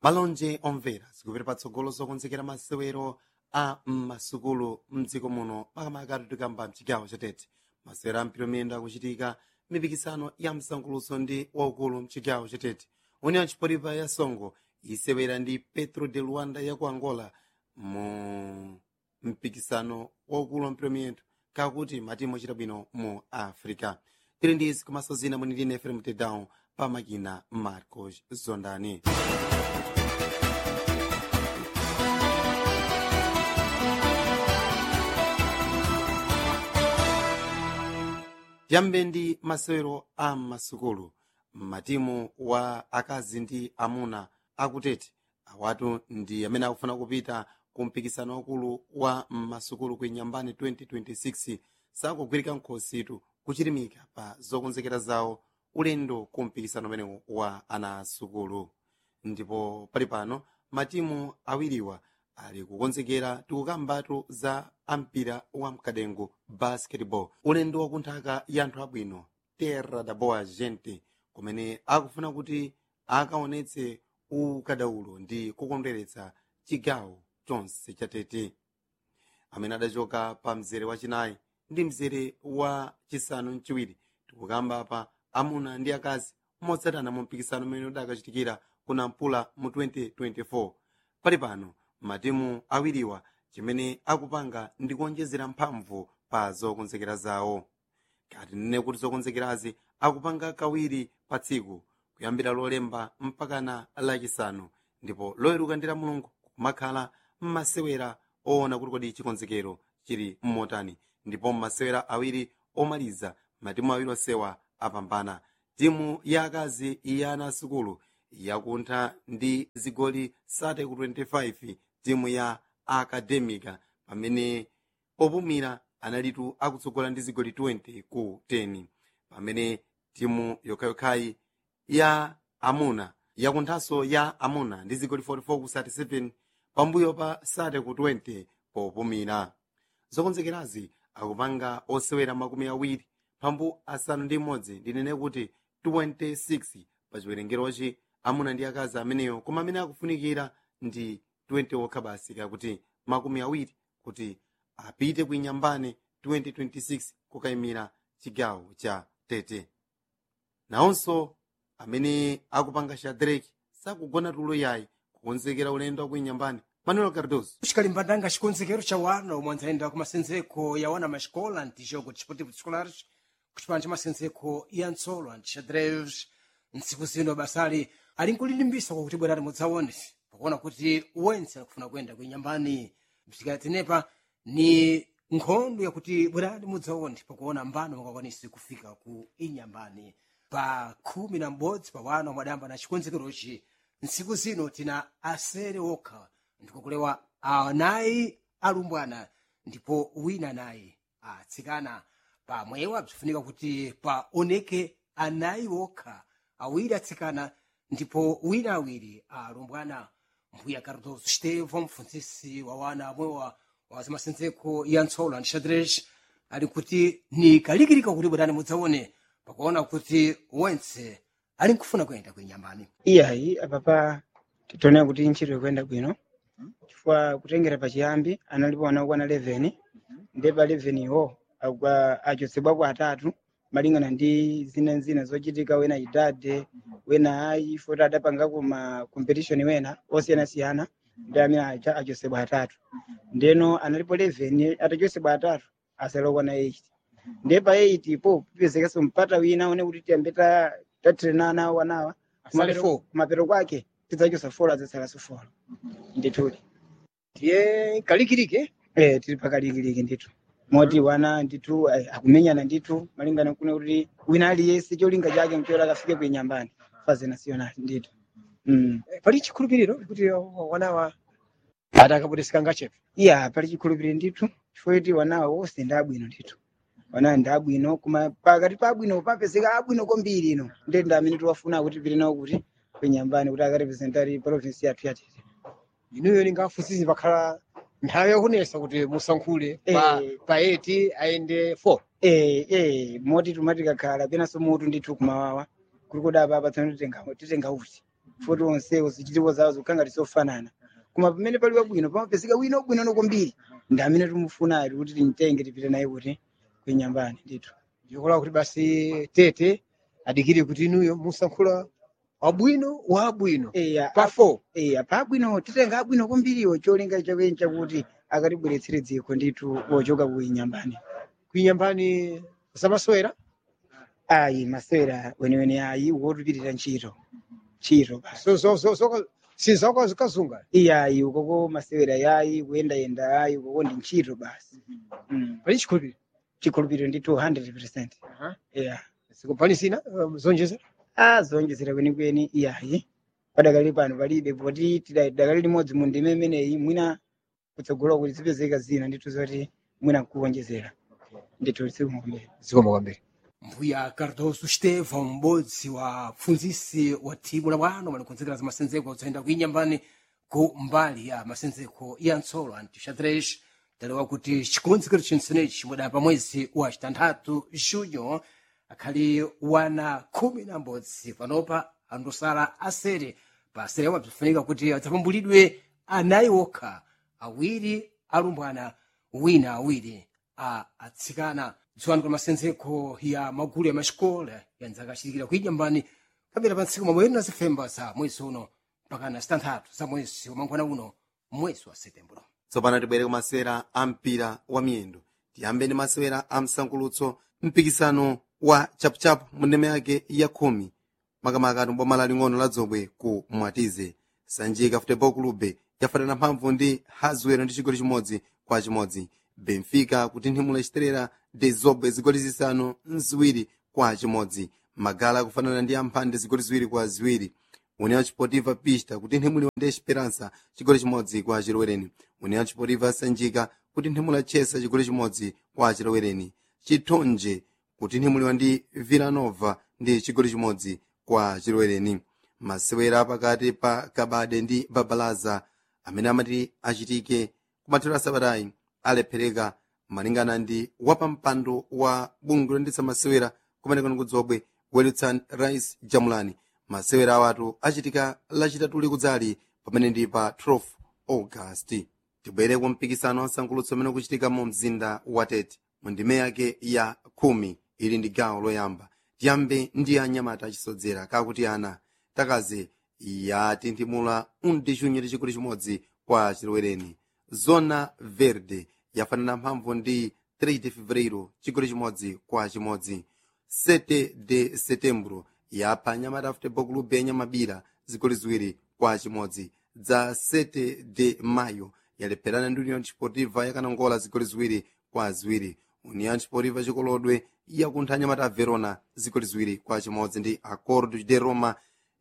malonje omvera zikupita patsogolo zokonzekera masewero a m'masukulu mdziko muno makamaka tikamba mchigawo chatete masewero a mpira miyendo akuchitika mipikisano ya msankuluso ndi waukulu mchigawo chatete union chipolipa ya songo isewera ndi petro de luanda ya ku angola mu mpikisano waukulu wa mpira miyendo kakuti matimu ochita bwino mu africa tili ndi izi komanso zina mwini ndine efrem tedown pa makina marcos zondani tiyambe ndi masewero a masukulu matimu wa akazi ndi amuna akutete awatu ndi amene akufuna kupita ku mpikisano wakulu wa masukulu ku inyambani 2026 sakugwirika nkhositu kuchirimika pa zokonzekera zawo ulendo ku mpikisano umenewu wa ana asukulu ndipo pali pano matimu awiriwa ali kukonzekera tikukambatu za ampira wa mkadengo basketball ulendo wa kunthaka ya anthu abwino terra da boa gente kumene akufuna kuti akaonetse ukadaulo ndi kukondweretsa chigawo chonse chatete amene adachoka pa mzere wachinayi ndi mzere wa chisanu mchiwiri tikukamba pa amuna ndi akazi motsatana mu mpikisano umene udakachitikira ku nampula mu 2024 pali pano matimu awiriwa chimene akupanga ndi kuonjezera mphamvu pa zokonzekera zawo kati nene kuti zokonzekerazi akupanga kawiri pa tsiku kuyambira lolemba mpakana lachisanu ndipo loweruka ndi la mulungu kumakhala mmasewera oona kuti kodi chikonzekero chili mmotani ndipo mmasewera awiri omaliza matimu awiri osewa apambana timu ya akazi ya ana asukulu yakuntha ndi zigoli 30 ku 25 timu ya akademika pamene popumira analitu akutsogola ndi zigoli 20 ku 10 pamene timu yokhayokhayi ya amuna yakunthanso ya amuna ndi zigoli 44 ku 37 pambuyo pa 30 ku 20 popumira zokonzekerazi akupanga osewera makumi awiri pambu asanu ndi imodzi ndinene kuti 26 pa chiwerengerochi amuna ndi akazi ameneyo koma amene akufunikira ndi 20 okha basi kakuti makumi awiri kuti apite kuinyambane 2026 kukayimira chigawo cha tete nawonso amene akupanga shadraki sakugona tulo yayi kukonzekera ulendo akuinyambane manuel cardoso xikalimbandanga xikonzekero xa wana omwe andzayenda ku masenzeko ya wana maxikola antijogo desportivo escolares kucipano ca masenzeko ya ntsolo antixadreves ntsiku zino basali ali nkulilimbisa kwakuti bwerani mudzaone pakuona kuti wense akufuna kuyenda kuinyambani msikati tenepa ni nkhondo yakuti bwerani mudzaone pakuona mbano mungakwanisi kufika ku inyambani pa khumi na m'bodzi pa wana omwe adayamba na chikonzekerochi ntsiku zino tina asere okha ndikukulewa anayi alumbwana ndipo wina anayi atsikana pamwewa bzifunika kuti paoneke anayi okha awiri atsikana ndipo wina awiri alumbwana mbuya cardoso stevo mfunzisi wa wana amwewa wa zamasenzeko ya ntsolo antixadres ali kuti ni kalikilika kuti bwerani mudzaone pakuona kuti wense ali nkufuna kuyenda kuinyambani iyayi apapa titoonera kuti ntchito ikuyenda bwino chifukwa kutengera pachiyambi analipo ana okwana 11 ndi pa 11 iwo agwa achotsedwapo atatu malingana ndi zina zina zochitika wena idade wena ayi foti adapangako ma competition wena osiyanasiyana ndi amene acha achotsedwa atatu ndeno analipo 11 atachotsedwa atatu asala okwana 8 ndiye pa 8 ipo pipezekanso mpata wina one kuti tiyambe ta- tatrenana wanawa Asale Kumapero- four. kumapero kwake tidzachosa folo adzasalaso folo ndithudi tiye kalikilike eh tili pakalikiliki ndithu moti wana ndithu eh, akumenyana ndithu malingana kuna kuti wina aliyense cholinga chake mchora akafike kuinyambani faze nasionali ndithu mm. pali chikhulupiriro kuti wanawa ati akapoteseka ngachepe iya pali chikhulupiriro ndithu chifukwa kuti wanawa wonse ndi abwino ndithu wanawa ndi abwino koma pakati pa abwino papezeka abwino kwambiri ino ndi ndi amene tiwafuna kuti pili nawo kuti kuinyambani kuti akarepresentari provinsi yathu yatete inuyo ningafunsisi pakhala nthawi yakunesa kuti musankhule pa Eh. pa 8 ayende 4 eh eh moti tumati kakhala penanso mutu ndithu kumawawa kuli kudapa apa tsano titenga titenga uti futi onsewo zichitiko zawo zikukhala ngati zofanana koma pamene pali wabwino pamapezeka wina wabwinono kwambiri ndi amene timufunayo kuti timtenge tipite naye kuti kuinyambani ndithu ndikulawa kuti basi tete adikire kuti inuyo musankhula wabwino wa abwino eya pa 4 eya pa abwino titenga abwino kwambiriwo cholinga chakweni chakuti akatibweretsere dziko ndithu wochoka kuinyambani kuinyambani zamasewera ayi masewera weniweni ayi wotupitira ntchito ntchito basi so so so so sizakwazi kazunga iyayi ukoko masewera yayi kuyendayenda ayi ukoko ndi ntchito basi Mm. pali chikhulupiriro chikhulupiriro ndi 200 yeah sikupani sina um, zonjeza a zonjezera kwenikweni iyayi padakali pano palibe poti tida- dakali limodzi mu ndime imeneyi mwina kutsogolo kuti zipezeka zina ndithu zoti mwina nkuwonjezera ndithu sikumberi zikomo kwambiri mbuya cardoso stefan m'bodzi wa pfunzisi wa thimu la bwano malikonzekera za masenzeko odzayenda kuinyambani ku mbali ya masenzeko ya ntsolo antixadrex talewa kuti chikonzekero chinsenechi chimwedapa mwezi wa chitanthatu junyo akhali wana khumi na m'bodzi panopa andosala asere pa asere amwe bzifunika kuti adzapambulidwe anayi okha awiri alumbwana wina awiri a atsikana dziwani kwa masenzeko ya magulu ya maxikola ya ndzaka achitikira kuinyambani kambira pa ntsiku mamweri na zifemba za mwezi uno mpaka na zitanthatu za mwezi wamangwana uno mwezi wa setembro tsopano tibwere ku masewera a mpira wa miyendo tiyambe ndi masewera a msankulutso mpikisano wa chapuchapu mu ndeme yake ya khumi makamaka boma laling'ono la dzobwe ku mwatize sanjika futebol clube yafatana mphamvu ndi hazwero ndi chigoli chimodzi kwa chimodzi benfica kutinthimula chiterera de zobwe zigoli zisanu mziwiri kwa chimodzi magala kufanana ndi amphande zigoli ziwiri kwa ziwiri união desportiva pista kutinthimulira ndi esperança chigoli chimodzi kwa chilowereni união desportiva sanjika kutinthimula chesa chigoli chimodzi kwa chilowereni chithonje kutinthimulira ndi villanova ndi chigoli chimodzi kwa chilowereni masewera pakati pa kabade ndi babalaza amene amati achitike kumathero a sabatayi alephereka malingana ndi wapampando wa bungwe loyendetsa masewera kumeneko kudzobwe welutsan rice jamulani masewera awatu achitika lachitatu likudzali pamene ndi pa 12 august tibwere ku mpikisano wa msankulutso umene ukuchitika mu mzinda wa tete mu ndime yake ya khumi ili ndi gawo loyamba tiyambe ndi anyamata achisodzera kakuti ana takaze yatinthimula undixunyo chigoli chimodzi kwa chilowereni zona verde yafanana mphamvu ndi 3 de fevereiro chigoli chimodzi kwa chimodzi 7 de setembro yapha anyamata futebol clube yanyamabira zigoli ziwiri kwa chimodzi dza 7 de mayo yalepherana ndi union desportiva yakanangola zigoli ziwiri kwa ziwiri union desportiva chikolodwe yakuntha anyamata a verona zigoli ziwiri kwa chimodzi ndi acordo de roma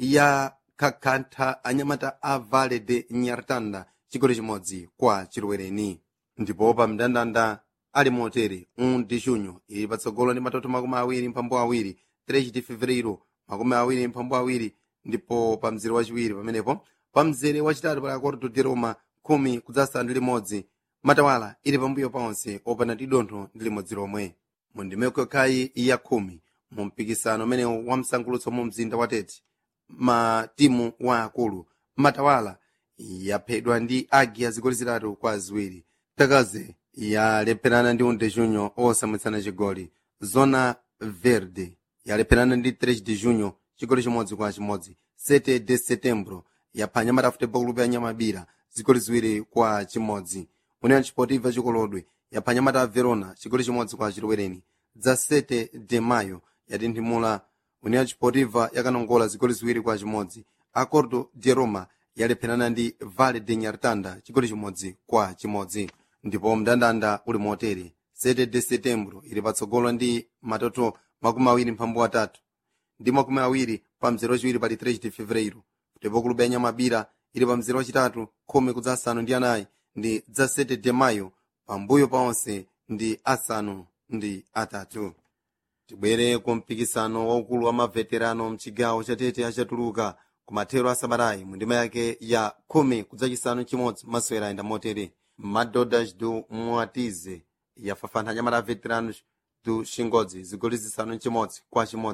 yakakantha anyamata a vale de nyartanda chigoli chimodzi kwa chilowereni ndipo pa mndandanda ali motere un de junho ili patsogolo ndi matoto makumi awiri mphambu awiri 3 de fevereiro makumi awiri mphambu awiri ndipo pa mzere wachiwiri pamenepo pa mzere wachitatu pali acordo de roma khumi kudzasanu ndi limodzi matawala ili pambuyo paonse opanda ndi dontho ndi limodzi lomwe mu ndimeko yokhayi ya khumi mu mpikisano umenewu wa msankulutso mu mzinda wa tete matimu wa akulu matawala yaphedwa ndi agi ya zigoli zitatu kwa ziwiri takaze yalepherana ndi unde junho osamwitsana chigoli zona verde yalepherana ndi 3 de junho chigoli chimodzi kwa chimodzi 7 de setembro yapha anyamata futebol clube yanyamabira zigoli ziwiri kwa chimodzi union desportiva chikolodwe yapha anyamata a verona chigoli chimodzi kwa chilowereni dza 7 de mayo yatinthimula union desportiva yakanongola zigoli ziwiri kwa chimodzi acordo de roma yalepherana ndi vale de nyartanda chigoli chimodzi kwa chimodzi ndipo mndandanda uli motere 7 de setembro ili patsogolo ndi matoto makumi awiri mphambu atatu ndi makumi awiri pa mzere wachiwiri pali 3 de fevereiro ndipo kuluba yanyamabira ili pa mzere wachitatu khumi kudza asanu ndi anayi ndi dza 7 de mayo pambuyo paonse ndi asanu ndi atatu tibwere ku mpikisano waukulu wa maveterano mchigawo chatete achatuluka ku mathero a sabatayi mu ndima yake ya khumi kudzachisanu chimodzi masewera ayenda motere madodas do mwatize yafafantha anyamata a veteranos do xingodzi zigoli zisanu chimodzi kwa chimodzi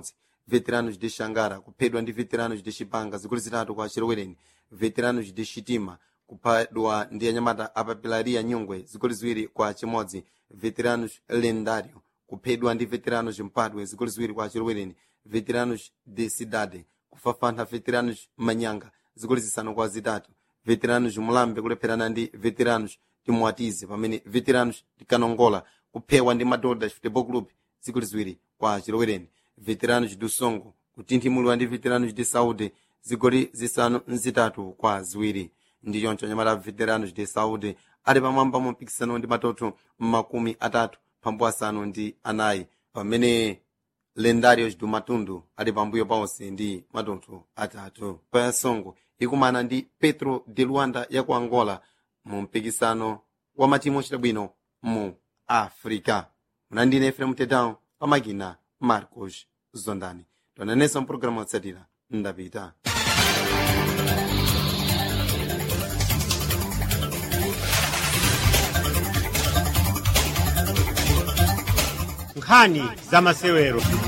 veteranos de xangara kuphedwa ndi veteranos de xipanga zigoli zitatu kwa chilowereni veteranos de xitima kuphedwa ndi anyamata apapilaria nyungwe zigoli ziwiri kwa chimodzi veteranos lendario kuphedwa ndi veteranos mpadwe zigoli ziwiri kwa chilowereni veteranos de cidade kufafantha veteranos manyanga zigoli zisanu kwa zitatu veteranos mulambe kulepherana ndi veteranos timwatize pamene veteranos tikanongola kuphewa ndi madoda futebol club zigoli ziwiri kwa chilowereni veteranos do songo kutinthimulwa ndi veteranos de saúde zigoli zisanu nzitatu kwa ziwiri ndi choncho anyamata veteranos de saúde ali pamwamba mu mpikisano ndi matoto makumi atatu pambu asanu ndi anayi pamene lendarios do matundu ali pambuyo paonse ndi matoto atatu payasongo ikumana ndi petro de luanda ya ku angola mu mpikisano wa matimu ochita bwino mu africa munandine efrem tedown pamakina marcos zondani tonanenso mpulogalamu yotsatira ndapita nkhani za masewero